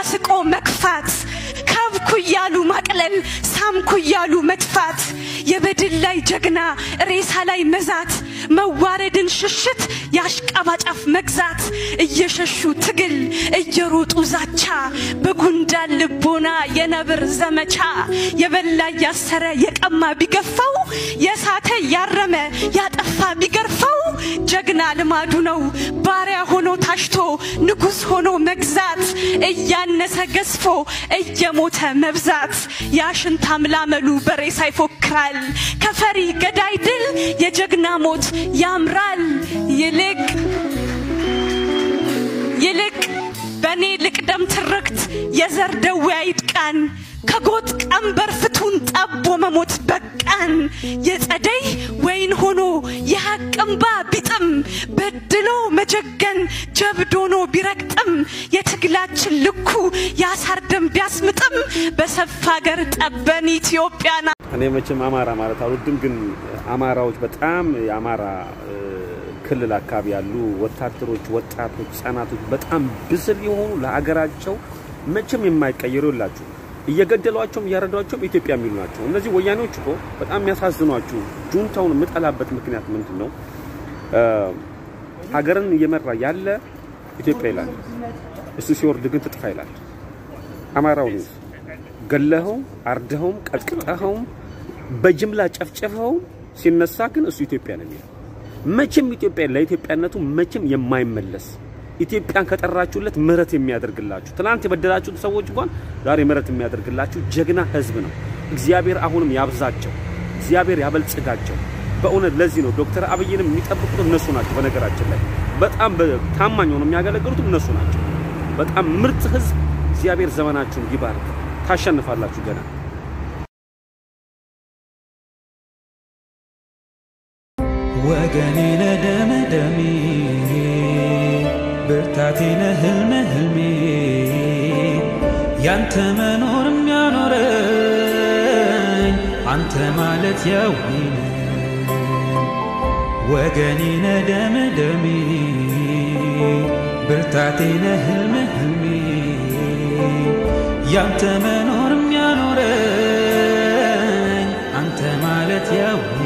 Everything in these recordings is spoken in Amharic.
ስቆ መግፋት ካብኩ እያሉ ማቅለል ሳምኩ እያሉ መጥፋት የበድል ላይ ጀግና ሬሳ ላይ መዛት መዋረድን ሽሽት የአሽቃባጫፍ መግዛት እየሸሹ ትግል እየሮጡ ዛቻ በጉንዳን ልቦና የነብር ዘመቻ የበላ እያሰረ የቀማ ቢገፋው የሳተ ያረመ ያጠፋ ቢገርፈው ጀግና ልማዱ ነው ባሪያ ሆኖ ታሽቶ ንጉሥ ሆኖ መግዛት እያነሰ ገዝፎ እየሞተ መብዛት ያሽንት አምላመሉ በሬሳ ይፎክራል ከፈሪ ገዳይ ድል የጀግና ሞት ያምራል ይልቅ ይልቅ በእኔ ልቅደም ትርክት የዘር ደዌ አይጥቃን ከጎጥ ቀንበር ፍቱን ጠቦ መሞት በቃን የጸደይ ወይን ሆኖ የሐቅ እምባ ቢጥም በድሎ መጀገን ጀብድ ሆኖ ቢረግጥም የትግላችን ልኩ የአሳር ደም ቢያስምጥም በሰፋ ሀገር ጠበን ኢትዮጵያና እኔ መቼም አማራ ማለት አልወድም፣ ግን አማራዎች በጣም የአማራ እ፣ ክልል አካባቢ ያሉ ወታደሮች፣ ወጣቶች፣ ህጻናቶች በጣም ብስል የሆኑ ለሀገራቸው መቼም የማይቀየሩ የላችሁ እየገደሏቸውም እያረዷቸውም ኢትዮጵያ የሚሉ ናቸው። እነዚህ ወያኔዎች እኮ በጣም የሚያሳዝኗችሁ። ጁንታውን የምጠላበት ምክንያት ምንድን ነው? እ፣ ሀገርን እየመራ ያለ ኢትዮጵያ ይላል፣ እሱ ሲወርድ ግን ትጥፋ ይላል። አማራውን ገለኸው፣ አርደኸውም፣ ቀጥቅጠኸውም፣ በጅምላ ጨፍጨፈው ሲነሳ ግን እሱ ኢትዮጵያ ነው የሚለው። መቼም ኢትዮጵያ ለኢትዮጵያነቱ መቼም የማይመለስ ኢትዮጵያን ከጠራችሁለት ምህረት የሚያደርግላችሁ ትናንት የበደላችሁት ሰዎች እንኳን ዛሬ ምህረት የሚያደርግላችሁ ጀግና ህዝብ ነው። እግዚአብሔር አሁንም ያብዛቸው፣ እግዚአብሔር ያበልጽጋቸው። በእውነት ለዚህ ነው ዶክተር አብይንም የሚጠብቁት እነሱ ናቸው። በነገራችን ላይ በጣም በ- ታማኝ ሆነው የሚያገለግሉት እነሱ ናቸው። በጣም ምርጥ ህዝብ። እግዚአብሔር ዘመናችሁን ይባርክ። ታሸንፋላችሁ ገና ወገኔ ነህ ደሜ ብርታቴ ነህ ህልሜ ህልሜ ያንተ መኖር የሚያኖረኝ አንተ ማለት የውኔ ወገኔ ነህ ደሜ ደሜ ብርታቴ ነህ ህልሜ ህልሜ ያንተ መኖር የሚያኖረኝ አንተ ማለት የውኔ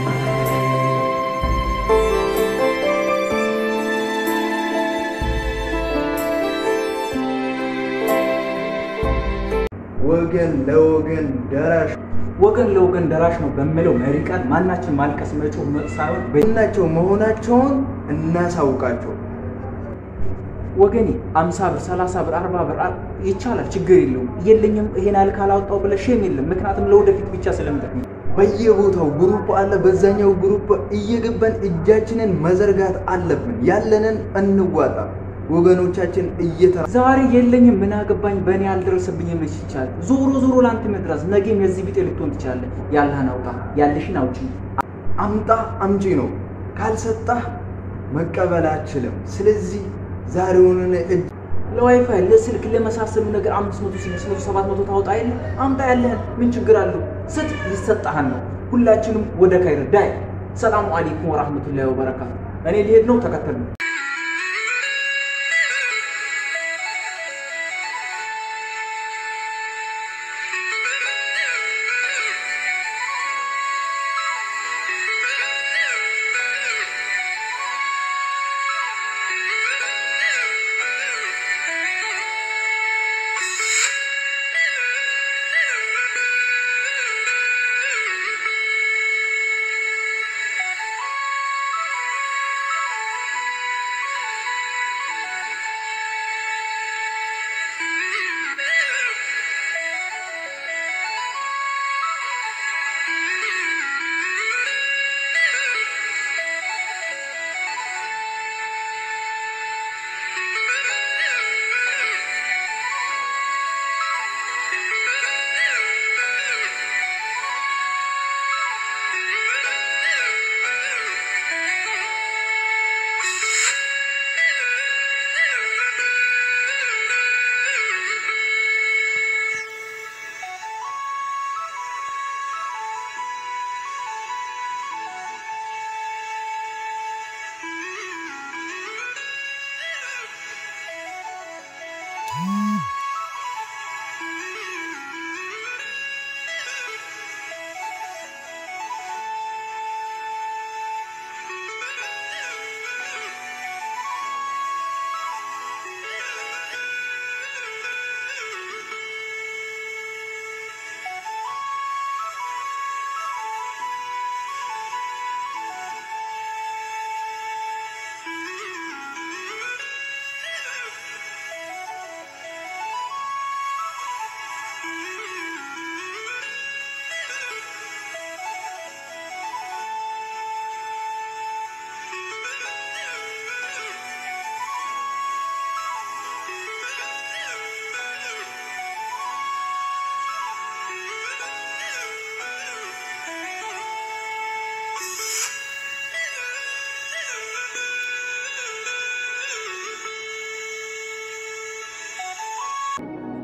ወገን ለወገን ደራሽ ወገን ለወገን ደራሽ ነው በሚለው መሪ ቃል ማናችን ማልቀስ መጮህ መ- ሳይሆን በ- ናቸው መሆናቸውን እናሳውቃቸው። ወገኔ አምሳ ብር ሰላሳ ብር አርባ ብር አ- ይቻላል፣ ችግር የለውም። የለኝም ይሄን ያህል ካላወጣው ብለህ ሼም የለም። ምክንያቱም ለወደፊት ብቻ ስለምጠቅም በየቦታው ግሩፕ አለ። በዛኛው ግሩፕ እየገባን እጃችንን መዘርጋት አለብን። ያለንን እንዋጣ። ወገኖቻችን እየተራ ዛሬ የለኝም ምን አገባኝ በእኔ አልደረሰብኝም ልጅ ይቻላል። ዞሮ ዞሮ ለአንተ መድረስ ነገም የዚህ ቢጤ ልትሆን ትችላለህ። ያለህን አውጣ፣ ያለሽን አውጪ። አምጣ አምጪ ነው። ካልሰጣህ መቀበል አችልም። ስለዚህ ዛሬውንን እጅ ለዋይፋይ ለስልክ ለመሳሰሉ ነገር አምስት መቶ ስድስት መቶ ሰባት መቶ ታወጣ የለ አምጣ ያለህን ምን ችግር አለው? ስጥ ይሰጣሃል ነው። ሁላችንም ወደ ካይር ዳይ። ሰላሙ አለይኩም ወራህመቱላሂ ወበረካቱ። እኔ ሊሄድ ነው፣ ተከተሉ። Thank you.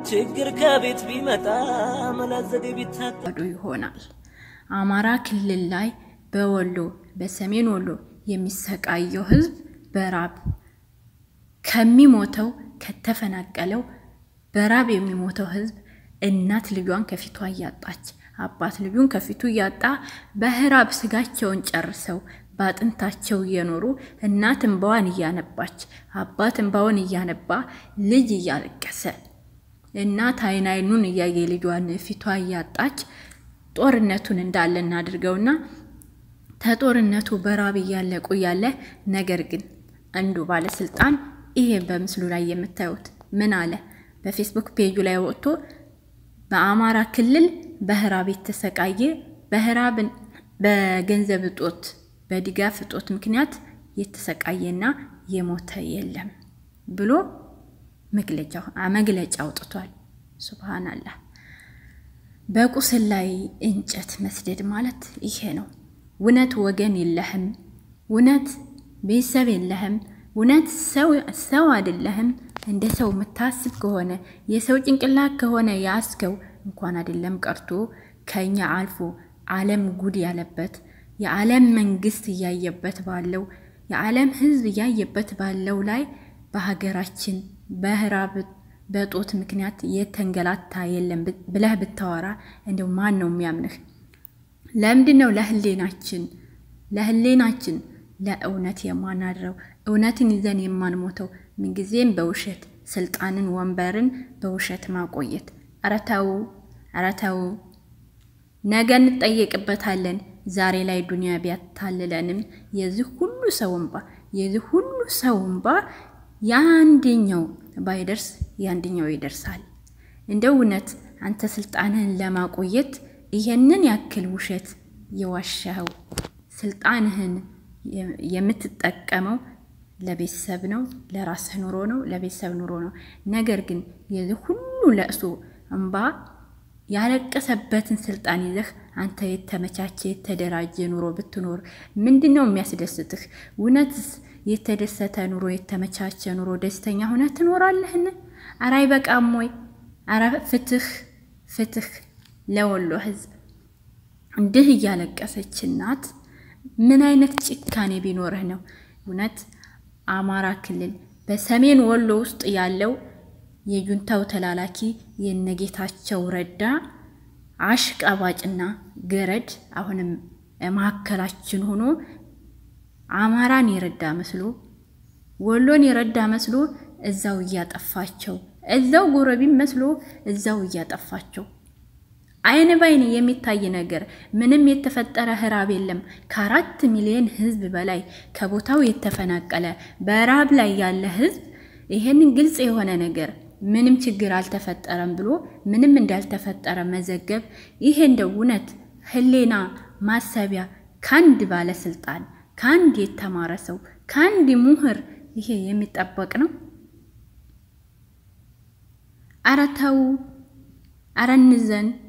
ችግር ከቤት ቢመጣ መላዘዴ ቢታጣ ባዶ ይሆናል። አማራ ክልል ላይ በወሎ በሰሜን ወሎ የሚሰቃየው ህዝብ በራብ ከሚሞተው ከተፈናቀለው በራብ የሚሞተው ህዝብ እናት ልጇን ከፊቷ እያጣች አባት ልጁን ከፊቱ እያጣ በህራብ ስጋቸውን ጨርሰው በአጥንታቸው እየኖሩ እናት እንባዋን እያነባች አባት እንባውን እያነባ ልጅ እያለቀሰ እናት አይን አይኑን እያየ ልጇን ፊቷ እያጣች ጦርነቱን እንዳለ እናድርገውና ተጦርነቱ በራብ እያለቁ እያለ ነገር ግን አንዱ ባለስልጣን ይሄ በምስሉ ላይ የምታዩት ምን አለ? በፌስቡክ ፔጁ ላይ ወጥቶ በአማራ ክልል በህራብ የተሰቃየ በህራብን በገንዘብ እጦት በድጋፍ እጦት ምክንያት የተሰቃየና የሞተ የለም ብሎ መግለጫ መግለጫ አውጥቷል። ሱብሃንአላህ። በቁስል ላይ እንጨት መስደድ ማለት ይሄ ነው። እውነት ወገን የለህም፣ እውነት ቤተሰብ የለህም፣ እውነት ሰው ሰው አይደለህም። እንደ ሰው የምታስብ ከሆነ የሰው ጭንቅላት ከሆነ ያስከው እንኳን አይደለም ቀርቶ ከኛ አልፎ ዓለም ጉድ ያለበት የዓለም መንግስት እያየበት ባለው የዓለም ህዝብ እያየበት ባለው ላይ በሀገራችን በህራብ በጦት ምክንያት የተንገላታ የለም ብለህ ብታወራ እንደው ማን ነው የሚያምንህ? ለምንድን ነው ለህሌናችን ለህሌናችን ለእውነት የማናድረው እውነትን ይዘን የማንሞተው? ምንጊዜም በውሸት ስልጣንን ወንበርን በውሸት ማቆየት። ኧረ ተው፣ ኧረ ተው። ነገ እንጠየቅበታለን። ዛሬ ላይ ዱንያ ቢያታልለንም የዚህ ሁሉ ሰው እንባ የዚህ ሁሉ ሰው እንባ የአንደኛው ባይደርስ የአንደኛው ይደርሳል። እንደ እውነት አንተ ስልጣንህን ለማቆየት ይሄንን ያክል ውሸት የዋሻኸው ስልጣንህን የምትጠቀመው ለቤተሰብ ነው፣ ለራስህ ኑሮ ነው፣ ለቤተሰብ ኑሮ ነው። ነገር ግን የዚህ ሁሉ ለእሱ እንባ ያለቀሰበትን ስልጣን ይዘህ አንተ የተመቻቸ የተደራጀ ኑሮ ብትኖር ምንድን ነው የሚያስደስትህ? እውነትስ የተደሰተ ኑሮ የተመቻቸ ኑሮ ደስተኛ ሆነ ትኖራለህን? አረ አይበቃም ወይ? አረ ፍትህ ፍትህ ለወሎ ህዝብ። እንዲህ እያለቀሰች እናት ምን አይነት ጭካኔ ቢኖርህ ነው እውነት አማራ ክልል በሰሜን ወሎ ውስጥ ያለው የጁንታው ተላላኪ የነጌታቸው ረዳ አሽቃባጭና ገረድ አሁንም መካከላችን ሆኖ አማራን የረዳ መስሎ ወሎን የረዳ መስሎ እዛው እያጠፋቸው እዛው ጎረቢም መስሎ እዛው እያጠፋቸው አይን ባይን የሚታይ ነገር ምንም የተፈጠረ ህራብ የለም። ከአራት ሚሊዮን ህዝብ በላይ ከቦታው የተፈናቀለ በራብ ላይ ያለ ህዝብ ይሄንን ግልጽ የሆነ ነገር ምንም ችግር አልተፈጠረም ብሎ ምንም እንዳልተፈጠረ መዘገብ ይሄ እንደ እውነት ህሌና ማሰቢያ ከአንድ ባለስልጣን ከአንድ የተማረ ሰው ከአንድ ምሁር ይሄ የሚጠበቅ ነው? አረ ተው፣ አረ እንዘን።